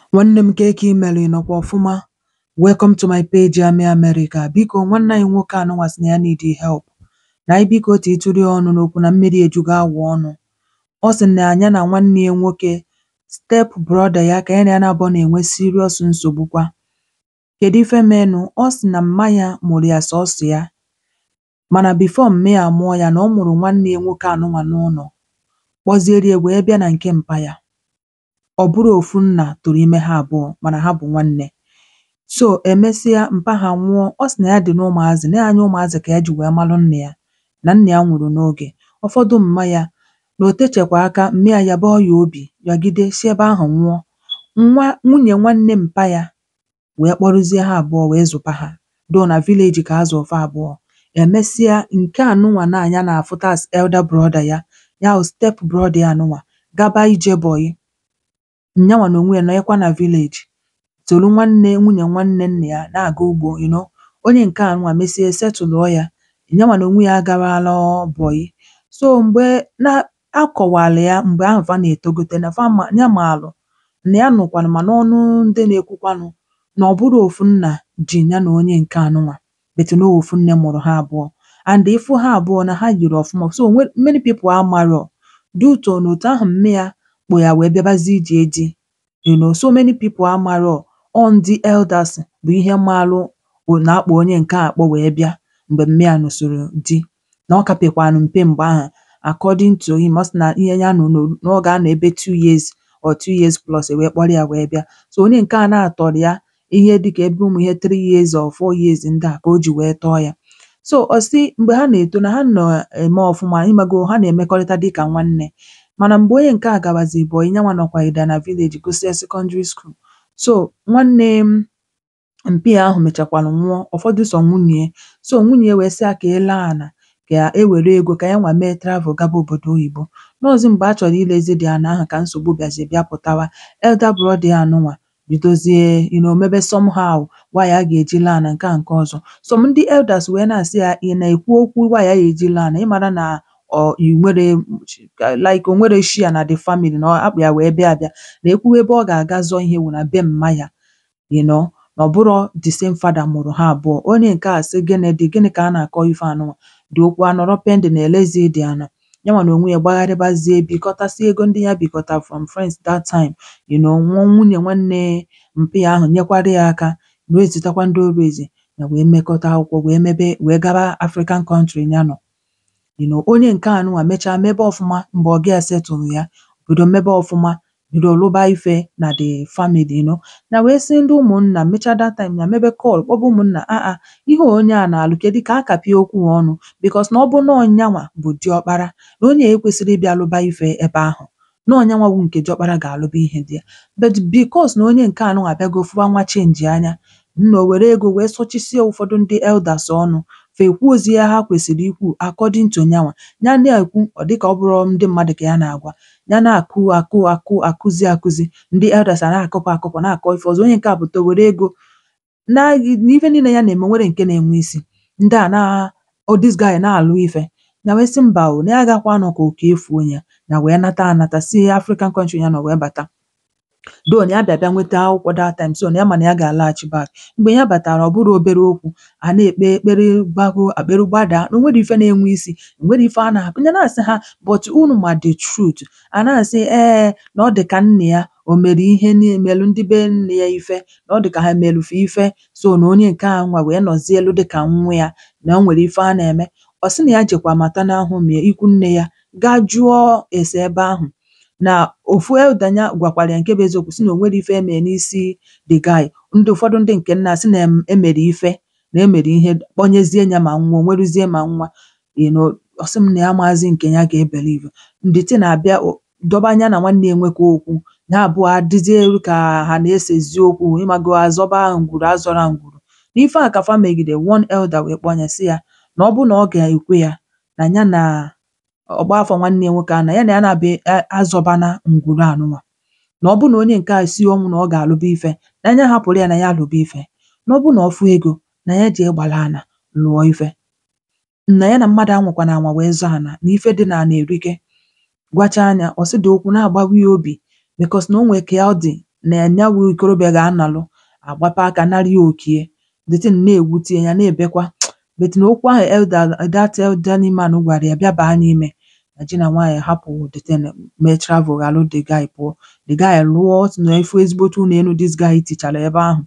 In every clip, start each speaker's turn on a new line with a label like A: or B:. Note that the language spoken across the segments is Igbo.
A: Nwanne m kee ka ị mere ị nọkwa ọfụma? Welcome to my page Ami America. Biko nwanne anyị nwoke anụnwa sị na ya need help. Na anyị biko titụrụ ya ọnụ n'okwu na mmiri ejugo awọ ọnụ. Ọ sị na ya na nwanne ya nwoke step brother ya ka ya na ya na-abụọ na-enwe serious nsogbu kwa. Kedu ife menụ? Ọ sị na mma ya mụrụ ya sọsọ ya mana before mma ya amụọ ya na ọ mụrụ nwanne ya nwoke anụnwa n'ụlọ kpọziere ya wee bịa na nke mpa ya. Ọ bụrụ ofu nna tụrụ ime ha abụọ mana ha bụ nwanne. So emesịa mpa ha nwụọ, ọ sị na ya dị na ụmụazị na ya anya ụmụazị ka ya ji wee malụ nna ya na nna ya nwụrụ n'oge. Ụfọdụ mma ya na o techekwa aka mma ya yabaa ya obi yọgide si ebe ahụ nwụọ. Nwa nwunye nwanne mpa ya wee kpọrọzie ha abụọ wee zụba ha though na village ka a zụrụ fa abụọ. Emesịa nke anụnwa now ya na-afụta as elder brother ya, ya wụ step brother ya nụnwa gaba Ijebọyị. Nyanwa na onwe ya nọnyekwa na village soro nwanne nwunye nwanne nna ya na-aga ugbo you know. Onye nke a nụnwa mesie setụlụọ ya, nyanwa na onwe ya agawala Bọyị. So mgbe na akọwalụ ya mgbe ahụ fa na-etogote na fa ma ya maalụ na ya nụkwanụ ma n'ọnụ ndị na-ekwukwanụ na ọ bụrụ ofu nna ji ya na onye nke anụnwa but na ọ ofu nne mụrụ ha abụọ and ịfụ ha abụọ na ha yiri ọfụma so onwe many people amarọ due to na otu ahụ mme ya kpụ ya wee bịabazie ije di you know so many people amarọ ọ ndị elders bụ ihe maalụ na akpụ onye nke a akpọ wee bịa mgbe mme ya nụsoro di na ọ kapekwanụ mpe mgbe ahụ according to him ọ sị na ihe ya nọ na ọ ga-anọ ebe two years or two years plus e wee kpọrọ ya wee bịa. So onye nke a now tọrọ ya ihe dịka ebe ụmụ ihe three years or four years ndị a ka o ji wee tọọ ya. So ọ sị mgbe ha na-eto na ha na-eme ọfụma ịmago ha na-emekọrịta dịka nwanne mana mgbe onye nke a gabazi Bọyị nyanwa nọkwagide na village gụsịa secondary school. So nwanne mpi ya ahụ mechakwalụ nwụọ ụfọdụ sọ nwunye so nwunye ya wee sị ya ka e lee ana ka e were ego ka yanwa mee travel gaba obodo oyibo. Nọọzị mgbe a chọrọ ilezi the ana ahụ ka nsogbu bịazi bịa pụtawa. Elder brother ya nụnwa bidozie you know mebe somehow why a ga-eji lee ana nke a nke ọzọ. Some ndị elders wee na-asị ya ị na-ekwu okwu why a ga-eji lee ana ịmara na ọ i nwere like o nwero share na the family na akpụ ya wee bịa abịa na ekwuwa ebe ọ ga-aga zọọ ihe wụ na be mma ya you know na ọ bụrọ the same father mụrụ ha abụọ. Onye nke a sị gịnị dị gịnị ka a na-akọ ife anụnwa dị okwu anọrọ pending elezie the ana. Yanwa na onwe ya gbagharịbazie bikọtasịa ego ndị ya bikọtara from friends that time you know nwunye nwanne mpi ya ahụ nyekwara ya aka wee zitakwa ndị o raise ya wee mekọta akwụkwọ wee mebe wee gaba African country ya nọ. You know onye nke a nụnwa mechaa mebe ọfụma mgbe ọga ya setụlụ ya bido mebe ọfụma bido lụba ife na the family you know. Ya wee sị ndị ụmụnna mechaa that time ya mebe call kpọba ụmụnna um um ihe a onye a na-alụ kedu ka a kapịa okwu a ọnụ because na ọ bụ nọọ nyanwa bụ diọkpara na onye a ekwesịrị ịbịa lụba ife ebe ahụ. Nọọ nyanwa wụ nke diọkpara ga-alụba ihe dị ya but because na onye nke a nụnwa abịago fụwa nwa change anya nna o were ego wee sọchisịa ụfọdụ ndị elders ọnụ fa ekwuozie ihe ha kwesịrị ikwu according to nyanwa. Ya na-ekwu ọ dịka ọ bụrọ ndị mmadụ ka ya na-agwa. Ya na-akụ akụ akụ akụzi akụzi ndị elders a na-akụpụ akụpụ na-akọ ife ọzọ onye nke a pụta o were ego na n'ife niile ya na-eme o nwero nke na-enwe isi. Ndị a na oh this guy na-alụ ife. Ya wee sị mba o na ya agakwa anọ ka oke efuo ya. Ya wee nata anata si African country ya nọ wee bata. Though na ya bịa bịa nweta akwụkwọ that time so na ya ma na ya ga-alaghachi back. Mgbe ya batara ọ bụrụ obere okwu a na-ekpe ekpere gbago akpịrị gbadaa na o nwero ife na-enwe isi o nwero ife a na-akụ ya na-asị ha but unu ma the truth. A na-asị ee na ọ dị ka nna ya o mere ihe ni melụ ndị be nne ya ife na ọ dị ka ha melụ fa ife so na onye nke a nwa wee nọzielu dịka nwa ya na o nwere ife a na-eme. Ọ sị na ya jekwa maternal home ya ikwu nne ya gaa jụọ ese ebe ahụ na ofu elder ya gwakwara ya nke bụ eziokwu sị na o nwero ife e mee n'isi the guy. Ndị ụfọdụ ndị nke nna sị na e mere ife na e mere ihe kpọnyezie ya ma nwa o nweruzie ma nwa you know ọ sị m na ya amaghịzị nke ya ga-ebelieve. The thing abịa dọba ya na nwanne ya nwoke okwu ha abụọ adịzie ka ha na-esezi okwu ịmago azọba ngwuru azọra ngwuru. N'ife a ka fa megide one elder wee kpọọ ya sị ya na ọ bụ na ọ ga-ekwe ya na ya na ọgba afa nwanne ya nwoke ahụ na ya na ya na-abịa azọbana ngwuru a nụnwa. Na ọ bụ na onye nke a si ọnwụ na ọ ga-alụba ife na ya hapụrụ ya na ya alụba ife. Na ọ bụ na ọ fụ ego na ya jee gbara ana lụọ ife. Na ya na mmadụ anwakwana anwa wee zọọ ana na ife dị n'ana erike. Gwachaa ya ọ sị the okwu na-agbawa ya obi because na o nwee ka ọ dị na ya wụ ikorobịa ga-anọlụ agbape aka nara ya okie the thing na-ewute ya ya na-ebekwa but na okwu ahụ elder that elderly man gwara ya bịa baa n'ime na di na nwaanyị hapụ the thing mee travel ghalụ the guy pụọ the guy lụọ ọ sị na efu ezigbote ụlọ elu this guy tichara ebe ahụ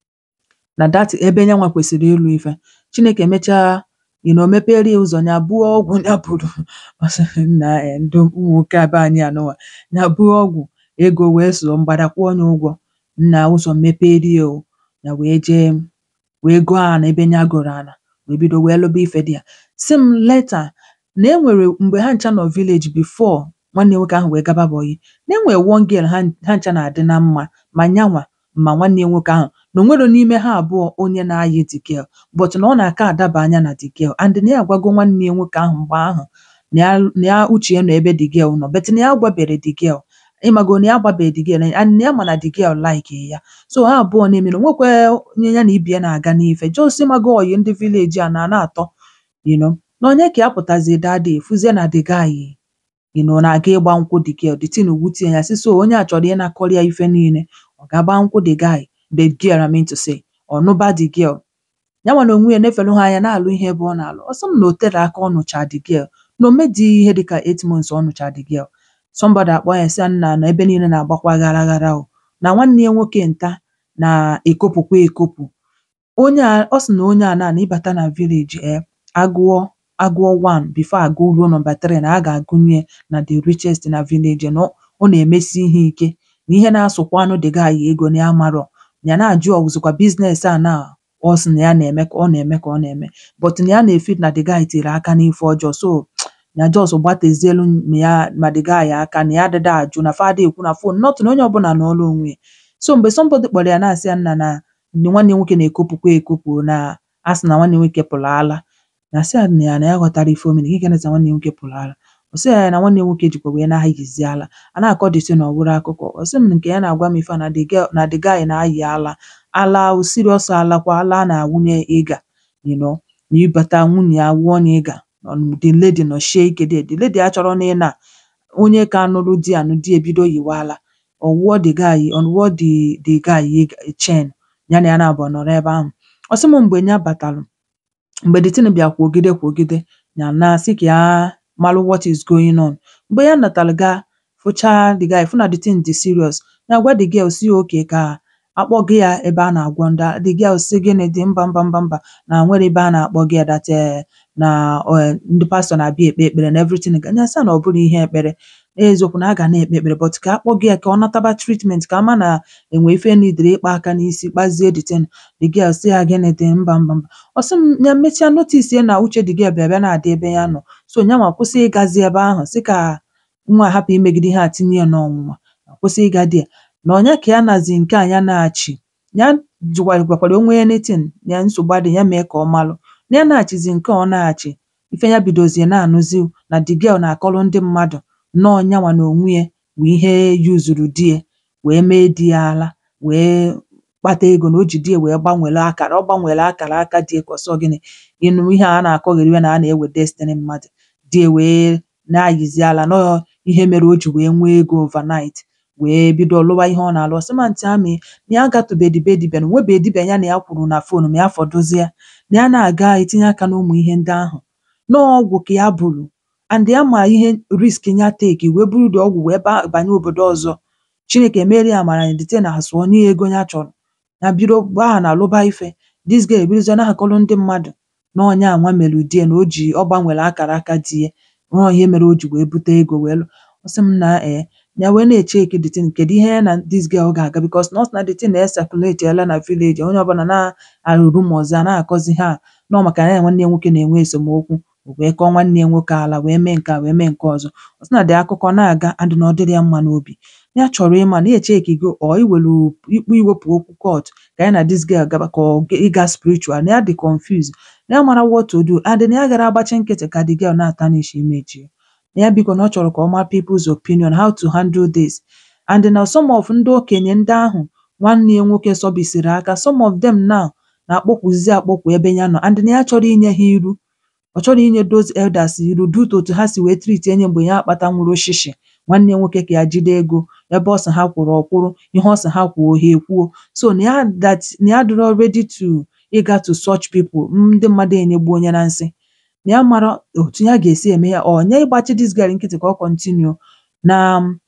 A: na that ebe nyanwa kwesịrị ịlụ ife Chineke mechaa you know mepere ya ụzọ ya buo ọgwụ ya buru ọ sị nna um ndị ụmụ nwoke a be anyị anụnwa ya buo ọgwụ ego wee so mgbada kwụọ ya ụgwọ nna ụzọ mepere ya o ya wee jee wee gụọ ana ebe ya gụrụ ana wee bido wee lụba ife dị ya sị m later na e nwere mgbe ha ncha nọ village before nwanne nwoke ahụ wee gaba Bonyi na e nwere one girl ha ha ncha na-adị na mma ma nyanwa ma nwanne ya nwoke ahụ na o nwero n'ime ha abụọ onye na-ayị the girl but na ọ na-aka adaba anya na the girl and na ya agwago nwanne ya nwoke ahụ mgbe ahụ na ya na ya uche ya nọ ebe the girl nọ but na ya agwabere the girl ịmago na ya agbabeghị the girl and na ya ma na the girl like ya so ha abụọ na-eme na o nwekwe onye ya na ibe ya na-aga n'ife just ịmago ọyị ndị village a na na-atọ you know na onye ka ya pụtazie that day fụzie na the guy you know na-aga ịgba nkwụ the girl the thing wutie ya sị so onye a chọrọ ịnakọrọ ya ife niile ọ ga-agba nkwụ the guy the girl I mean to say ọ nụba the girl yanwa na onwe ya na-efelu ha anya na-alụ ihe ebe ọ na-alụ ọ sị m na o tere aka ọ nụcha the girl na o medịghị ihe dịka eight months ọ nụcha the girl somebody akpọ ya sị ya nna na ebe niile na-agbakwa ghara ghara o na nwanne ya nwoke nta na-ekopụkwa ekopụ onye a ọ sị na onye a na na ịbata na village um agụọ agụọ one before agụọ ruo number three na a ga-agụnye na the richest na village na ọ ọ na-emesi ihe ike na ihe na-asụkwanụ the guy ego na ya amarọ ya na-ajụ ọzụkwa business a na ọ sị na ya na-eme ka ọ na-eme ka ọ na-eme but na ya na-efeel na the guy tere aka n'ife ọjọọ so ya just gbatezielu ma ya ma the guy aka na ya adịda ajụ na fa ada ekwu na phone not na onye ọbụla nọọrọ onwe ya so mgbe somebody kpọrọ ya na-asị ya nna na na nwanne ya nwoke na-ekopụkwa ekopụ na a sị na nwanne ya nwoke pụrụ ala na sị ya na ya na ya ghọtara ife o mere gịnị ka na-esi na nwanne ya nwoke pụrụ ala ọ sị ya na nwanne ya nwoke jikwa wee na-ayịzi ala a na-akọ the thing ọ bụrụ akụkọ ọ sị m nke ya na-agwa m ife a na the girl na the guy na-ayị ala ala o serious ala kwa ala a na-awụnye ịga you know na ịbata nwunye ya wụọ ya ịga um the lady nọchie ike there the lady achọrọ na ịna onye ka nụrụ di anụ di ebido yịwa ala ọ wụọ the guy ọ wụọ the the guy ịga chain ya na ya na-abụọ nọrọ ebe ahụ ọ sị m mgbe ya batalụ mgbe the thing bịa kwogide kwogide ya na sị ka ya malụ what is going on mgbe ya natalụ gaa fụchaa the guy fụ na the thing dị serious ya gwa the girl sị ya okay ka akpọga ya ebe a na-agwọ ndị the girl sị gịnị dị mba mba mba mba na nwere ebe a na-akpọga ya that um na um ndị pastor na-abịa ekpe ekpere na everything ya sị ya na ọ bụrụ ihe ekpere eziokwu na a ga na-ekpe ekpere but ka akpọga ya ka ọ nataba treatment ka ama na enwe ife nidiri ịkpa aka n'isi kpazie the thing the girl sị ya gịnị dị mba mba mba ọ sị m ya mechaa notice ya na uche the girl bịa bịa na-adị ebe ya nọ so nyanwa kwụsị ịgazi ebe ahụ sị ka nwa a hapụ imegide ihe a tinye ya n'ọnwụnwa kwụsị ịga there na ọnya ka ya nazi nke a ya na-achị ya jụkwa gwakwara onwe ya anything ya nsogbu adịghị ya mee ka ọ malụ na ya na-achịzi nke a ọ na-achị ife ya bidozie na-anụzi na the girl na-akọrọ ndị mmadụ nọọ nyanwa na onwe ya bụ ihe yuzuru di ya wee mee di ya ala wee kpata ego na o ji di ya wee gbanwere akara ọ gbanwere akara aka di ya ka ọsọ gịnị ịnụ ihe a na-akọgheri na a na-ewe destiny mmadụ di ya wee na-ayịzi ala nọọ ihe mere o ji wee nwee ego overnight wee bido lụwa ihe ọ na-alụ ọ sị ma ntị amị na ya agatụbedị be dibịa na onwebeghị dibịa ya na ya kwuru na phone ma ya fọdụzie na ya na-aga etinye aka n'ụmụ ihe ndị ahụ nọọ ọgwụ ka ya buru and ya ma ihe risk ya take wee buru the ọgwụ wee ba banye obodo ọzọ Chineke meere ya amara the thing asụọ nye ya ego ya chọrọ ya bido gbaa ha na lụba ife this girl ebidozie na-akọrọ ndị mmadụ na ọnya anwa mere di ya na o ji ọ gbanwere akara aka di ya nọọ ihe mere o ji wee bute ego wee lụ ọ sị m na um ya wee na-echeki the thing kedu ihe ya na this girl ga-aga because na ọ sị na the thing na-esekuletịala na village onye ọbụla na-arụ rumors a na-akọzi ha nọọ maka na ya na nwanne ya nwoke na-enwe esemokwu o wee kọọ nwanne ya nwoke ala wee mee nke a wee mee nke ọzọ ọ sị na the akụkọ na-aga and na ọ dịrị ya mma n'obi ya chọrọ ịma na ya echekigo or iwelu ikpe iwepụ okwu court ka ya na this girl gaba ka ọ ịga spiritual na ya dị confused na ya mara what to do and na ya gara agbachi nkịtị ka the girl na-atanish image ya na ya biko na ọ chọrọ ka ọ maa people's opinion how to handle this and na some of ndị okenye ndị ahụ nwanne ya nwoke sọbisiri aka some of them now na-akpọkwuzi akpọkwu ebe ya nọ and na ya chọrọ inye ha iru ọ chọrọ inye those elders iru due to otu ha si wee treat enye mgbe ya akpata nwụrụ oshishi nwanne ya nwoke ka ya jide ego ebe ọ sị ha kwụrụ ọ kwụrụ ihe ọ sị ha kwuo ha ekwuo so na ya that na ya adịrọ ready to ịga to such people ndị mmadụ enyegbu onye na nsị na ya mara otu ya ga-esi eme ya ọ nye ịgbachi this girl nkịtị ka ọ continue na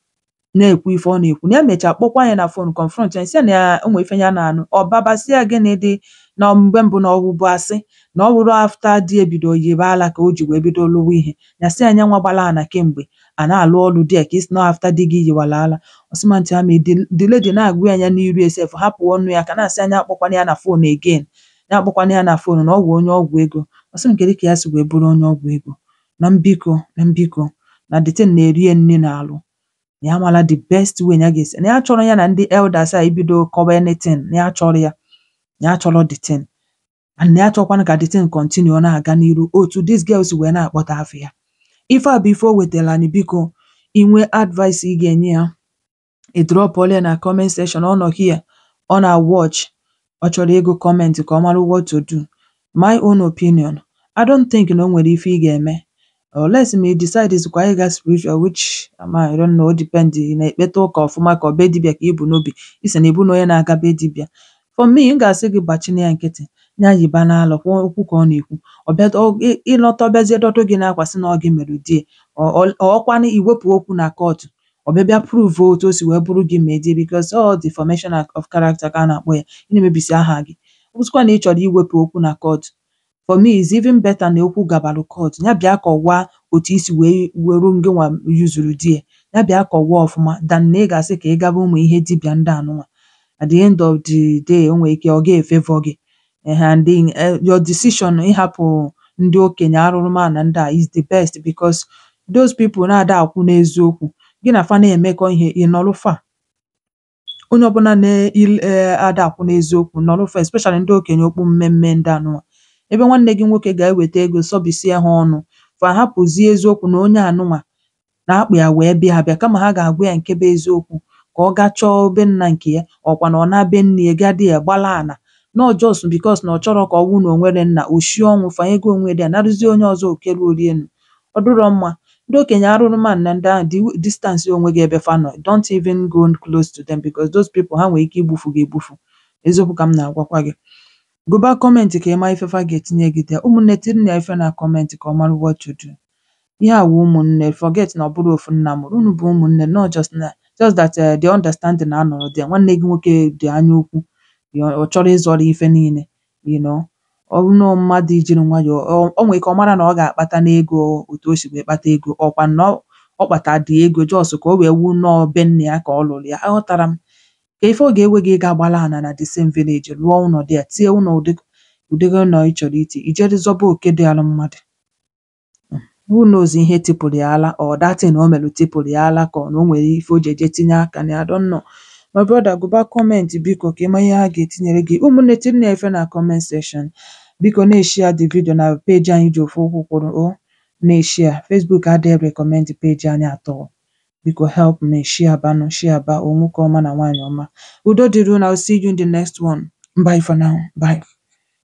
A: na-ekwu ife ọ na-ekwu na ya mechaa kpọkwa ya na phone confront ya sị ya na ya o nwee ife ya na-anụ ọ baba sị ya gịnị dị na mgbe mbụ na ọ bụ asị na ọ bụrụ after di ebido yibe ala ka o ji wee bido lụwa ihe ya sị ya nyanwa gbala ana kemgbe a na-alụ ọlụ there ka isi na after di gị yiwala ala ọ sị ma ntị ha mee the lady na-agwa ya n'iru ya sef hapụ ọnụ ya ka na-asị anya akpọkwana ya na phone again ya akpọkwana ya na phone na ọ wụ onye ọgwụ ego ọ sị m kedu ka ya si wee bụrụ onye ọgwụ ego na mbiko na mbiko na the thing na-eri ya nri n'alụ na ya mara the best way na ya ga-esi na ya chọrọ ya na ndị elders a ibido kọwa anything na ya chọrọ ya na ya chọrọ the thing and na ya chọkwanụ ka the thing continue ọ na-aga n'iru otu this girl si wee na-akpọta afọ ya ife a bụ ife o wetara anyị biko inwe advice ị ga-enye ya ị drọpụọla ya na comment section ọ nọ here ọ na watch ọ chọrọ ịgụ comment ka ọ mara what to do my own opinion I don't think na o nwere ife ị ga-eme unless ma ị decide zikwa ịga spiritual which ama I don't know o depend ị na-ekpeta ụka ọfụma ka ọ be dibịa ka ị bụ n'obi ị sị na ị bụ na onye na-aga be dibịa for me m ga-asị gị gbachina ya nkịtị ya yiba n'alọ kwuo okwu ka ọ na-ekwu ọ bịa ọ- ị- ịlọta ọ bịazie dọdụ gị n'akwa sị na ọ gị mere die ọkwanụ iwepụ okwu na kọọtụ ọ bịa bịa prove otu o si wee bụrụ gị mee die because all defamation of character ka a na-akpọ ya ị na-emebisi aha gị ọ bụzịkwa na ị chọrọ iwepụ okwu na kọọtụ for me is even better na okwu gabalụ kọọtụ ya bịa kọwaa otu isi wee weru ngịnwa yuzuru di ya ya bịa kọwaa ọfụma than na ị ga-asị ka ị gaba ụmụ ihe dibịa ndị anụnwa at the end of the day o nwere ike ọ ga-efavor gị ehe and then eh, your decision ịhapụ ndị okenye arụrụmala ndị a is the best because those people na-ada akwụ n'eziokwu gị na fa na-emekọ ihe ị nọrọ fa onye ọbụla na-ada akwụ n'eziokwu nọrọ fa especially ndị okenye okpu mmemme ndị anụnwa ebe nwanne gị nwoke ga-eweta ego sọbisie ha ọnụ fa hapụzie eziokwu na onye anụnwa na-akpụ ya wee bịa abịa kama ha ga-agwa ya nke bụ eziokwu ka ọ gaa chọọ be nna nke ya ọkwa na ọ na-be nne ya gaa di ya gbala ana not just because na ọ chọrọ ka ọ bụrụ na o nwere nna o shie ọnwụ fanyego onwe dị ya narụzie onye ọzọ oke ruo enu ọ dịrọ mma ndị okenye arụrụmala na ndị ahụ dị distance onwe gị ebe fa nọ don't even go close to them because those people ha nwere ike igbufu gị egbufu eziokwu ka m na-agwakwa gị gụba kọmentị ka ị mara ife fa ga-etinye gị there ụmụnne tinye ya ife na kọmentị ka ọ mara what to do ihe a wụ ụmụnne forget na ọ bụrụ ofu nna mụrụ unu bụ ụmụnne not just na just that uh, the understanding na-anọrọ there nwanne gị nwoke dị anya ukwu ọ chọrọ ịzọrọ ife niile you know ọ bụrụ na mmadụ ijiri nwayọọ ọ ọ nwere ike ọ mara na ọ ga-akpata n'ego otu o si wee kpata ego ọkwa na ọ ọ kpata dị ego just ka o wee wu nnọọ be nne ya ka ọ lụrụ ya aghọtara m ka ife ọ ga-ewe gị ịga gbala ana na the same village lụọ ụlọ dị ya tie ụlọ ụdị ụdịrị ụlọ ị chọrọ iti ijeri zọba oke dị ala mmadụ who knows ihe tipụrụ ya ala or that thing o melụ tipụrụ ya ala ka ọ na o nwere ife o ji eje tinye aka na ya I don't know my brother gụba kọmentị biko ka ị mara ihe ha ga-etinyere gị ụmụnne tinye ya ife na comment section biko na-eshare the video na peji anyị ji ofu ụkwụ kwụrụ o na-eshare Facebook adịghị recommend peji anyị atọ biko help me share banụ share ba o nwoke ọma na nwaanyị ọma udo dịrị unu I will see you in the next one bye for now bye